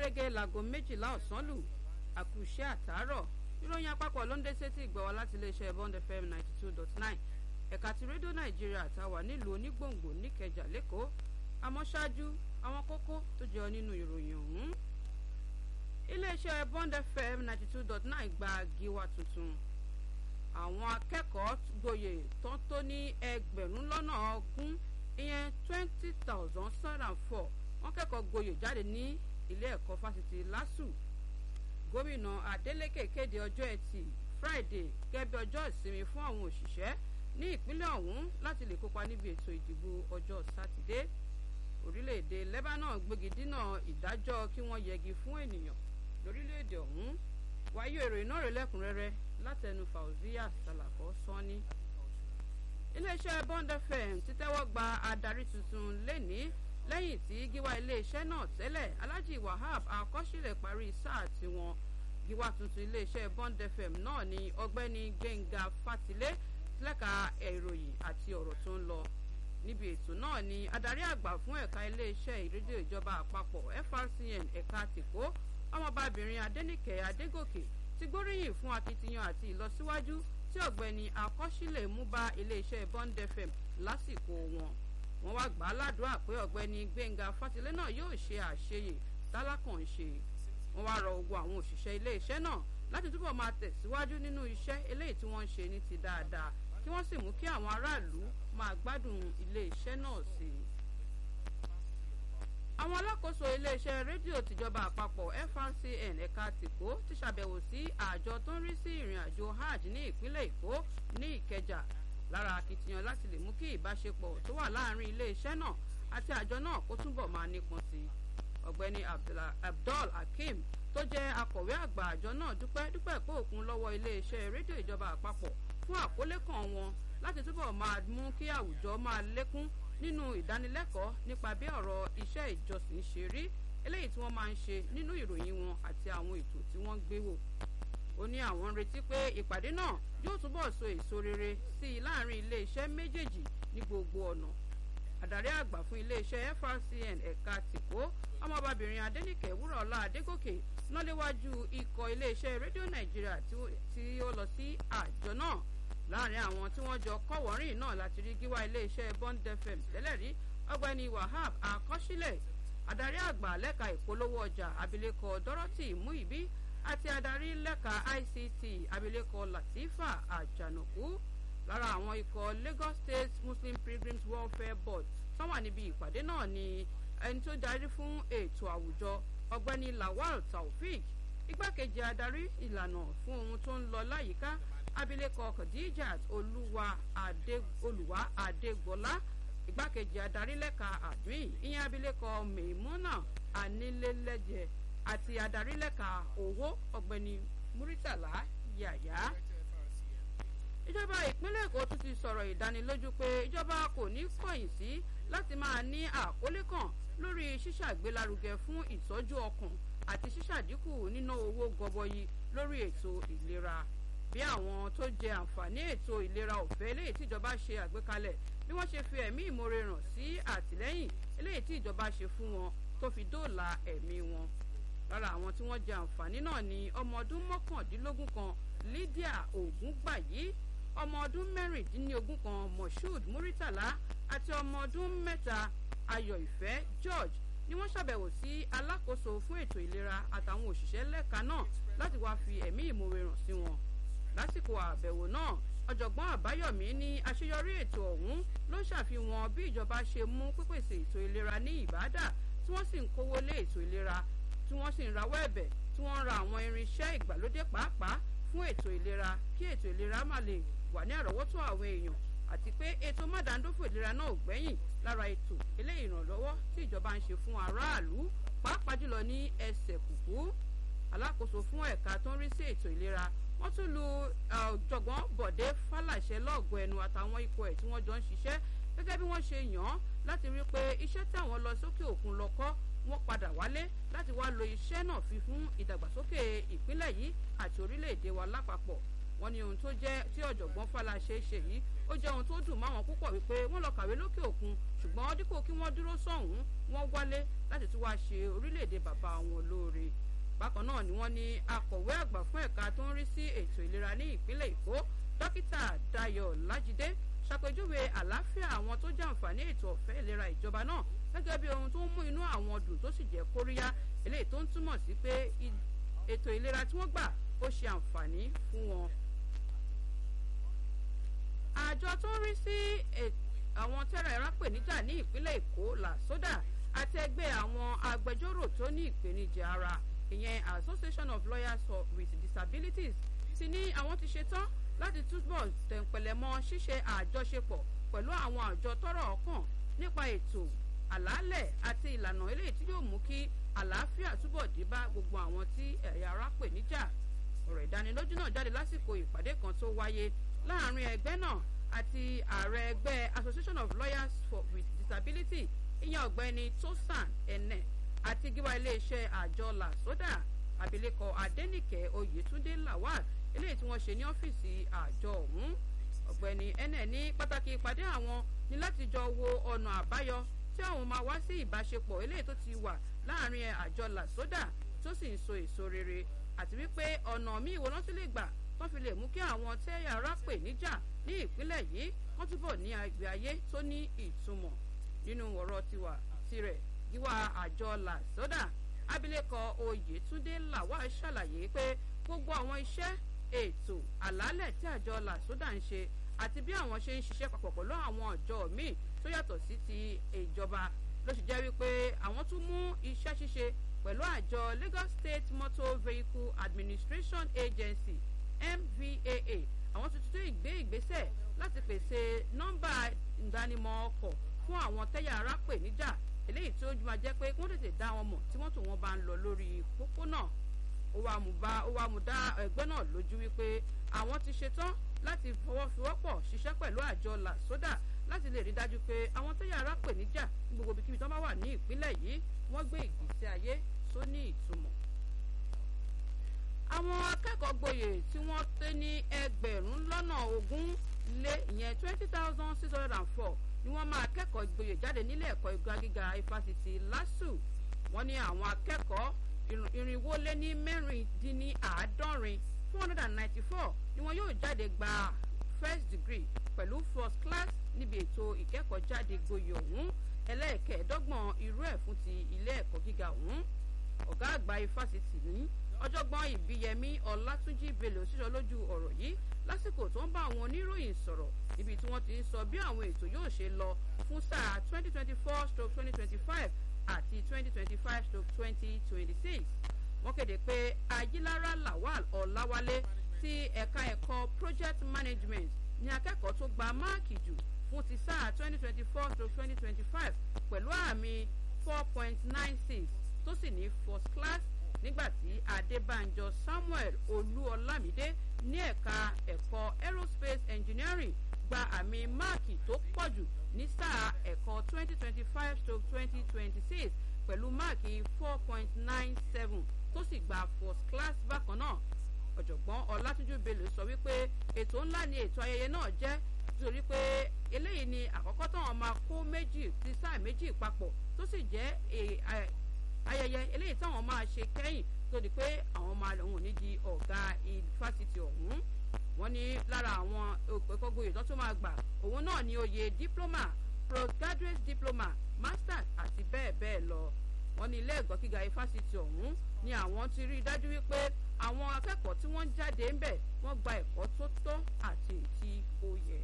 gẹ́gẹ́ láago méjìlá ọ̀sán lù àkùṣe àtàárọ̀ ìròyìn àpapọ̀ ló ń dé sétí ìgbọ̀wọ́ láti iléeṣẹ́ bond fm ninety two dot nine ẹ̀ka ti rédíò nàìjíríà táwà nílùú onígbòǹgbò níkẹjà lẹ́kọ̀ọ́ àmọ́ ṣáájú àwọn kókó tó jẹyọ nínú ìròyìn ọ̀hún. iléeṣẹ́ bond fm ninety two dot nine gba gíwá tuntun àwọn akẹ́kọ̀ọ́ gboyè tó tó ní ẹgbẹ̀rún lọ́nà ogún ìyẹn twenty thousand seven and four wọ́n kẹ́kọ̀ọ́ gboyè jáde ní ilé ẹ̀kọ́ fásitì lásù gómìnà adeleke kéde ọjọ́ ẹtì friday gẹ́gẹ́ bí ọjọ́ ìsinmi fún àwọn òṣìṣẹ́ ní ìpínlẹ̀ ọ̀hún láti lè kópa níbi ètò ìdìbò ọjọ́ sátidé orílẹ̀-èdè lebanon gbégi dínà ìdájọ́ kí wọ́n yẹgi fún ènìyàn lórílẹ̀-èdè ọ̀hún wáyé ìròyìn náà rẹ̀ lẹ́kùnrẹ́rẹ́ látẹnu fauzia salako sanni iléeṣẹ́ bond fm ti tẹ́wọ́ gba adarí tuntun lẹ́ni lẹ́yìn tí gíwá iléeṣẹ́ náà tẹ́lẹ̀ alhaji wahab akọ́sílẹ̀ parí sáà tiwọn gíwá tuntun iléeṣẹ́ bond fm náà ni ọgbẹ́ni gbẹ̀ngà fatilé lẹ́ka ìròyìn àti ọ̀rọ̀ tó ń lọ níbi ètò náà ni adarí àgbà fún ẹ̀ka iléeṣẹ́ ìrédíò ìjọba àpapọ̀ frcn ẹ̀ka tìkó ọmọbabìnrin adẹnìkẹ́ adégòkè ti gbóríyìn fún akitiyan àti ìlọsíwájú tí ọ̀gbẹ́ni akọ́sílẹ̀ mú bá iléeṣẹ́ bond fm lásìkò wọn wọn wá gbà á ládùúrà pé ọ̀gbẹ́ni gbẹ̀ngà fatilé náà yóò ṣe àṣeyè tálákàn ṣe wọn wá rọ ogun àwọn òṣìṣẹ́ iléeṣẹ́ náà láti túbọ̀ máa tẹ̀síwájú nínú iṣẹ́ eléyìí tí wọ́n ń ṣe ní ti dáadáa kí wọ́n sì mú kí àwọn aráàlú máa gbádùn iléeṣẹ́ náà sí i. àwọn alákòóso iléeṣẹ́ rédíò tìjọba àpapọ̀ frcn ẹ̀ka tìkó ti ṣàbẹ̀wò sí àjọ tó ń rí sí ìrìn àjò hajj ní ìpínlẹ̀ èkó ní ìkẹjà lára akitiyan láti lè mú kí ìbáṣepọ̀ tó wà láàrin iléeṣẹ́ náà àti àjọ náà kó túbọ̀ máa nípọn sí i. ọ̀gbẹ́ni abdul hakeem tó jẹ́ akọ̀wé àgbà àjọ náà dúpẹ́ dúpẹ́ pé òkun lọ́wọ́ iléeṣẹ́ rédíò ìjọba àpapọ̀ fún àkólé kan wọn láti túbọ̀ máa mú kí àwùjọ máa lékún nínú ìdánilẹ́kọ̀ọ́ nípa bí ọ̀rọ̀ iṣẹ́ ìjọsìn ṣe rí eléyìí tí wọ́n máa ń ṣe nínú ìròyìn wọn àti àwọn ètò tí wọ́n gbé wò. ó ní àwọn ń retí pé ìpàdé náà yóò túbọ̀ so èso rere sí i láàrin iléeṣẹ́ méjèèjì ní gbogbo ọ̀nà. àdarí àgbà fún iléeṣẹ́ frcn ẹ̀ka tìkó ọmọbabìnrin adẹnìkẹ́ wúrọ̀ọ́lá adégòkè náà léwájú ikọ̀ iléeṣẹ́ rédíò nàìjíríà tí ó lọ sí àjọ náà láàrin àwọn tí wọ́n jọ kọ́wọ́rìn náà láti rí gíwá iléeṣẹ́ bond fm tẹ́lẹ̀ rí ọgbẹ́ni wahab akọ́sílẹ̀ adarí àgbà lẹ́ka ìpolówó ọjà abilékọ dorothy muibi àti adarí lẹ́ka ict abilékọ latifa àjànàkú lára àwọn ikọ̀ lagos state muslim pilgrims welfare board tó wà níbi ìpàdé náà ni ẹni tó darí fún ètò àwùjọ ọgbẹ́ni lawal taofik igbákejì adarí ìlànà fún ohun tó ń lọ láyìíká abilékọ khadijat olúwa olùwà adégbọlá igbákejì adarí lẹ́ka àdúyìn ìyẹn abilékọ maimuna anílélẹ́jẹ àti adarí lẹ́ka owó ọ̀gbẹ́ni muritala yàyà. ìjọba ìpínlẹ̀ èkó tún ti sọ̀rọ̀ ìdánilójú pé ìjọba kò ní kọ̀yìn sí láti máa ní àkólé kan lórí ṣíṣàgbélárugẹ fún ìtọ́jú ọkàn àti ṣíṣàdínkù níná owó gọbọyì lórí ètò ìlera bí àwọn tó jẹ àǹfààní ètò ìlera ọ̀fẹ́ eléyìí tí ìjọba ṣe àgbékalẹ̀ bí wọ́n ṣe fi ẹ̀mí ìmoore ràn sí àtìlẹ́yìn eléyìí tí ìjọba ṣe fún wọn tó fi dóòlà ẹ̀mí wọn. lára àwọn tí wọ́n jẹ àǹfààní náà ni ọmọ ọdún mọ́kàndínlógún kan lydia ògúngbàyí ọmọ ọdún mẹ́rìndínlógún kan moshood muritala àti ọmọ ọdún mẹ́ta ayọ̀ ìfẹ́ george ni wọ́n ṣàbẹ̀wò sí alákòóso fún ètò ìlera àtàwọn òṣìṣẹ́ lẹ́ka náà láti wáá fi ẹ̀mí ìmoore ràn sí wọn lásìkò àbẹ̀wò náà ọ̀jọ̀gbọ́n àbáyọ̀mí ní àṣeyọrí ètò ọ̀hún ló ń ṣàfihàn bí ìjọba ṣe mú pípèsè ètò ìlera ní ìbádà tí wọ́n sì ń kówó lé ètò ìlera tí wọ́n sì ń rawọ́ ẹ̀bẹ̀ tí wọ́n ń ra àwọn irinṣẹ́ ìgbàlódé pàápàá fún ètò ìlera kí ètò ìlera má lè wà ní àrọ́wọ́tó àwọn èèyàn àti pé ètò mádàndófò ìlera náà ò gbẹ́yìn lára ètò eléyìí ìrànlọ́wọ́ tí ìjọba ń ṣe fún aráàlú pàápàá jùlọ ní ẹsẹ̀ kùkú alákòóso fún ẹ̀ka tó ń rí sí ètò ìlera wọ́n tún lu ọ̀jọ̀gbọ́n bọ̀dé fàlàṣẹ lọ́ọ̀gọ́ ẹnu àtàwọn ikọ̀ ẹ̀ tí wọ́n jọ ń ṣiṣẹ́ gẹ́gẹ́ bí wọ́n ṣe yàn án láti rí i pé iṣẹ́ táwọn lọ sókè òkun lọ kọ́ wọ́n padà wálé láti wá lo iṣẹ́ náà fi fún ìdàgbàsókè ìpínlẹ̀ yìí àti orílẹ̀-èdè wa lápapọ̀ wọ́n ní ohun tó jẹ́ tí ọ̀jọ̀gbọ́n Fáláṣe ṣe yìí ó jẹ́ ohun tó dùn máwọn púpọ̀ wípé wọ́n lọ kàwé lókè òkun ṣùgbọ́n dípò kí wọ́n dúró sọ́hùn wọ́n wálé láti tún wá ṣe orílẹ̀-èdè bàbá wọn lóore bákan náà ni wọ́n ní akọ̀wé àgbà fún ẹ̀ka tó ń rí sí ètò ìlera ní ìpínlẹ̀ Èkó dókítà Dayọ̀ Lájídé ṣàpèjúwe àlàáfíà àwọn tó jẹ́ àǹfààní ètò ọ̀fẹ́ ìlera ìjọba náà gẹ́gẹ́ bí ohun tó ń mú inú àwọn dùn tó sì jẹ́ kóríyá eléyìí tó ń túmọ̀ sí pé ètò ìlera tí wọ́n gbà ó ṣe àǹfààní fún wọn. àjọ tó ń rí sí àwọn tẹ́rẹ̀ ìrápèníjà ní ìpínlẹ̀ Èkó làsódà àti ẹgbẹ́ àwọn agbẹjọ́rò tó ní ìpèníjà ara ìyẹn Association of Lawyers for with Disabilities ti ní àwọn ti ṣetán láti túbọ̀ tẹ̀ǹpẹ̀lẹ̀ mọ́ ṣíṣe àjọṣepọ̀ pẹ̀lú àwọn àjọ tọ́rọ̀ ọkàn nípa ètò àlàálẹ̀ àti ìlànà eléyìí tí yóò mú kí àlàáfíà túbọ̀ dé bá gbogbo àwọn tí ẹ̀yà ara pè níjà ọ̀rọ̀ ìdánilójú náà jáde lásìkò ìpàdé kan tó wáyé láàrin ẹgbẹ́ náà àti ààrẹ ẹgbẹ́ Association of Lawyers for with Disability ìyẹn ọ̀gbẹ́ni Tosan Ene àti gíwá iléeṣẹ́ àjọ làsódà abilékọ Adénìkẹ́ Oyètúndé Lawal eléyìí tí wọ́n ṣe ní ọ́fíìsì àjọ ọ̀hún ọ̀gbẹ́ni ene ní pàtàkì ìpàdé àwọn ní láti jọ wo ọ̀nà àbáyọ tí àwọn máa wá sí ìbáṣepọ̀ eléyìí tó ti wà láàrin àjọ làsódà tó sì ń so èso rere àti wípé ọ̀nà míì wo lọ́n tún lè gbà wọ́n fi lè mú kí àwọn tẹ́yà ara pè níjà ní ìpínlẹ̀ yìí wọ́n túbọ̀ ní ìgbé ayé tó ní ìtumọ̀ nínú ọ̀rọ̀ tiwa tirẹ̀ gíwá àjọ làsódà abilékọ oyètúndé lawal ṣàlàyé pé gbogbo àwọn iṣẹ́ ètò àlàálẹ̀ tí àjọ làsódà ń ṣe àti bí àwọn ṣe ń ṣiṣẹ́ papọ̀ pẹ̀lú àwọn ọ̀jọ́ míì tó yàtọ̀ sí ti ìjọba ló ṣe jẹ́ wípé àwọn tún mú iṣẹ́ ṣíṣe pẹ̀lú àjọ Lagos State Motor Vehicle Administration Agency MVAA àwọn tuntun tó ìgbé ìgbésẹ̀ láti pèsè nọ́mbà ìdánimọ̀ ọkọ̀ fún àwọn tẹ́yà ara pè níjà eléyìí tí ó máa jẹ́ pé kí wọ́n tètè dá wọn mọ̀ tí mọ́tò wọn bá ń lọ lórí pópónà ó wá mú bá ó wá mú dá ẹgbẹ́ náà lójú wípé àwọn ti ṣetán láti fọwọ́sowọ́pọ̀ ṣiṣẹ́ pẹ̀lú àjọ làsódà láti lè rí dájú pé àwọn tó yàrá pè níjà ní gbogbo ibikíbi tó bá wà ní ìpínlẹ̀ yìí wọ́n gbé ìgbésí ayé tó ní ìtumọ̀. àwọn akẹ́kọ̀ọ́ gboyè tí wọ́n té ní ẹgbẹ̀rún lọ́nà ogún lé ìyẹn twenty thousand six hundred and four ni wọ́n máa kẹ́kọ̀ọ́ gboyè jáde nílé ẹ̀kọ́ ìgbà gíga ifásitì LASU wọ́n ní àwọn akẹ́kọ̀ọ́ irinwó lé ní mẹ́rìndínláàádọ́rin four hundred and ninety four ni wọn yóò jáde gba first degree pẹ̀lú first class níbi ètò ìkẹ́kọ̀ọ́ jáde gboyè ọ̀hún ẹlẹ́ẹ̀kẹ́ẹ̀dọ́gbọ̀n irú ẹ̀ fún ti ilé ẹ̀kọ́ gíga ọ̀hún ọ̀gá àgbà ifásitì ní ọ̀jọ̀gbọ́n ìbíyẹmí ọlátúnjì bello sísọ lójú ọ̀rọ̀ yìí lásìkò tó ń bá àwọn oníròyìn sọ̀rọ̀ níbi tí wọ́n ti ń sọ bí àwọn ètò yóò ṣe lọ fún sáà twenty twenty four stroke twenty twenty five àti twenty twenty five stroke twenty twenty six wọ́n kéde pé ayilára lawal ọ̀làwálé ti ẹ̀ka ẹ̀kọ́ project management ní akẹ́kọ̀ọ́ tó gba máàkì jù fún ti sáà twenty twenty four stroke twenty twenty five pẹ̀lú àmì four point nine six tó sì ní first class nígbàtí adébánjọ samuel olúọlámídé ní ẹ̀ka ẹ̀kọ́ aerospace engineering gba àmì máàkì tó pọ̀jù ní sáà ẹ̀kọ́ twenty twenty five stroke twenty twenty six pẹ̀lú máàkì four point nine seven tó sì gba first class bákan náà ọ̀jọ̀gbọ́n ọlátúnjú bello sọ wípé ètò ńlá ni ètò ayẹyẹ náà jẹ́ nítorí pé eléyìí ni àkọ́kọ́ táwọn máa kó méjì ti sáà méjì papọ̀ tó sì jẹ́ ayẹyẹ eléyìí táwọn máa ṣe kẹ́yìn tó di pé àwọn máa lòun ní di ọ̀gá ifásitì ọ̀hún wọ́n ní lára àwọn ìkọ́gbóyè tó tún máa gbà òun náà ni oyè diploma postgraduate diploma masters àti bẹ́ẹ̀ bẹ́ẹ̀ lọ wọ́n ní ilé ẹ̀kọ́ gíga ifásitì ọ̀hún ni àwọn ti rí i dájú wípé àwọn akẹ́kọ̀ọ́ tí wọ́n ń jáde ń bẹ̀ wọ́n gba ẹ̀kọ́ tó tọ́ àti ètí ó yẹ.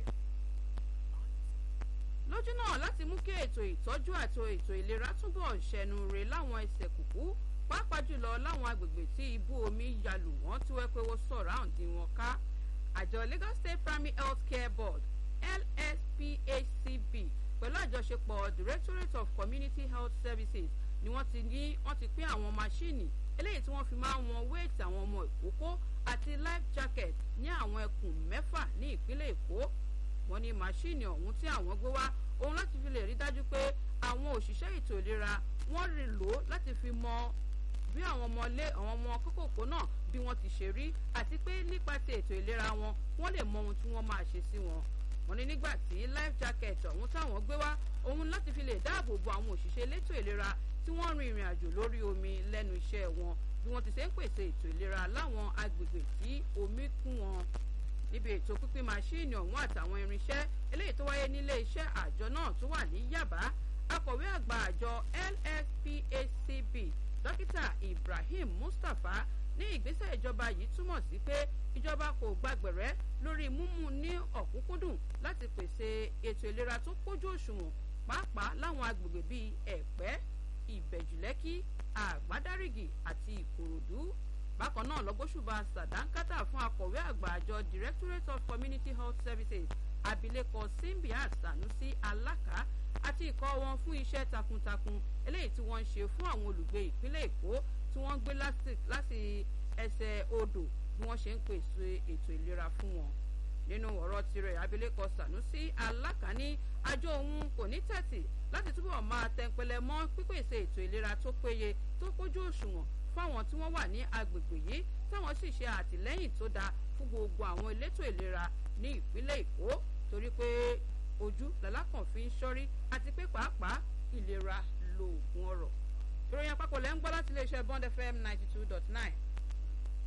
lójú náà láti mú kí ètò ìtọ́jú àti ètò ìlera túbọ̀ ṣẹnu re láwọn ẹsẹ̀ kùkú pàápàá jùlọ láwọn agbègbè tí ibú omi yalù wọ́n tí wọ́n pé wọ́n sọ̀rọ̀ àǹdí wọn ká àjọ Lagos State Primary Health Care Board LSPHCB pẹ̀lú àjọṣepọ̀ Directorate of Community Health Services ni wọ́n ti ní wọ́n ti pín àwọn máṣíìnì eléyìí tí wọ́n fi máa ń wọn wéètì àwọn ọmọ ìkókó àti life jacket ní àwọn ẹkùn mẹ́fà ní ìpínlẹ̀ Èkó wọ́n ní máṣíìnì ọ̀hún tí àwọn gbé wá òun láti fi lè rí dájú pé àwọn òṣìṣẹ́ ètò ìlera wọ́n rí lò ó láti fi mọ bí àwọn ọmọlé àwọn ọmọ kókòkò náà bí wọ́n ti ṣe rí àti pé nípa ti ètò ìlera wọn wọ́n lè mọ ohun tí wọ́n máa ṣe sí wọn wọ́n ní nígbà tí life jacket ọ̀hún táwọn gbé wá òun láti fi lè dáàbò bo àwọn òṣìṣẹ́ elétò ìlera tí wọ́n rin ìrìn àjò lórí omi lẹ́nu iṣẹ́ wọn bí wọ́n ti ṣe ń pèsè ètò ìlera láwọn agbègbè tí omi kún wọn níbi ètò pínpín máṣíìnì ọ̀hún àtàwọn irinṣẹ́ eléyìí tó wáyé nílé iṣẹ́ àjọ náà tó wà ní yàbá akọ̀wé àgbà àjọ lspacb dókítà ibrahim mustapha ní ìgbésẹ̀ ìjọba yìí túmọ̀ sí pé ìjọba kò gbàgbẹ̀rẹ́ lórí mímú ní ọ̀kúnkúndùn láti pèsè ètò ìlera tó kójú òṣùwọ̀n pàápàá láwọn agbègbè bíi ẹ̀pẹ́ ìbẹ̀jùlẹ́kì àgbádárìgì àti ìkòròdú bákan náà lọ́gbóṣùbà sàdánkátà fún akọ̀wé àgbà àjọ directorate of community health services abilékọ simbiat sanusi alaka àti ikọ̀ wọn fún iṣẹ́ takuntakun eléyìí tí wọ́n ń ṣe fún àwọn olùgbé ìpínlẹ̀ èkó tí wọ́n ń gbé láti ẹsẹ̀ odò bí wọ́n ṣe ń pèsè ètò ìlera fún wọn nínú ọ̀rọ̀ tirẹ̀ abilékọ sanusi alaka ní àjọ òun kò ní tẹ̀tì láti túbọ̀ máa tẹnpẹlẹ mọ́ pípèsè ètò ìlera tó péye tó kójú òṣùwọ̀n fáwọn tí wọ́n wà ní agbègbè yìí táwọn sì ṣe àtìlẹ́yìn tó dáa fún gbogbo àwọn elétò ìlera ní ìpínlẹ̀ èkó torí pé ojú làlákàn fi ń ṣọ́rí àti pé pàápàá ìlera lóògùn ọ̀rọ̀ ìròyìn àpapọ̀ lẹ́ ń gbọ́ láti iléeṣẹ́ bond fm ninety two dot nine